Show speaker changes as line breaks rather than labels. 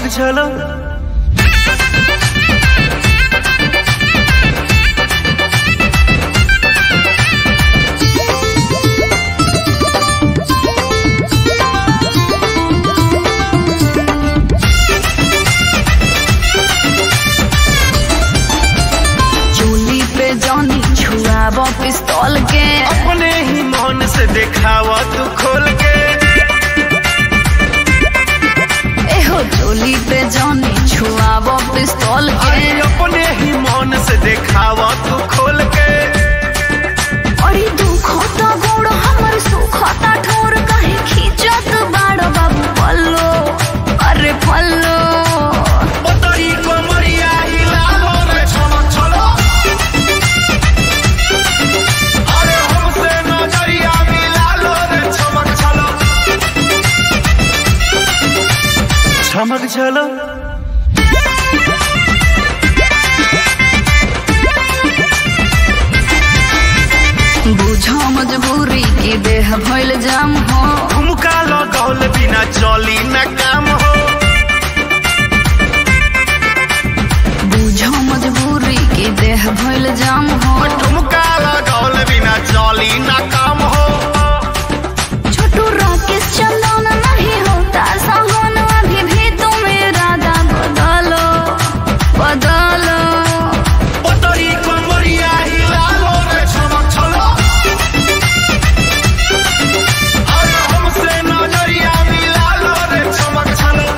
चलो
चूली पे जौनी छुआब पिस्तौल के
अपने ही मन से दिखावा तू खोल के
एहो चोली पे जौनी छुआब पिस्तौल के
अरे अपने ही मन से दिखावा तू खोल के
अरे दुखता गोड़ हमर सुखता ठोर कहे खींचत बाड़ बाबू पल्लो अरे पल्लो
पतरी कमरिया हिलालो रे चलो चलो अरे हमसे नजरिया मिलालो रे चमक चलो चमक चलो
बुझो मजबूरी की देह भइल जाम हो
झुमका लगौल बिना चली न काम हो
बुझो मजबूरी की देह भइल जाम हो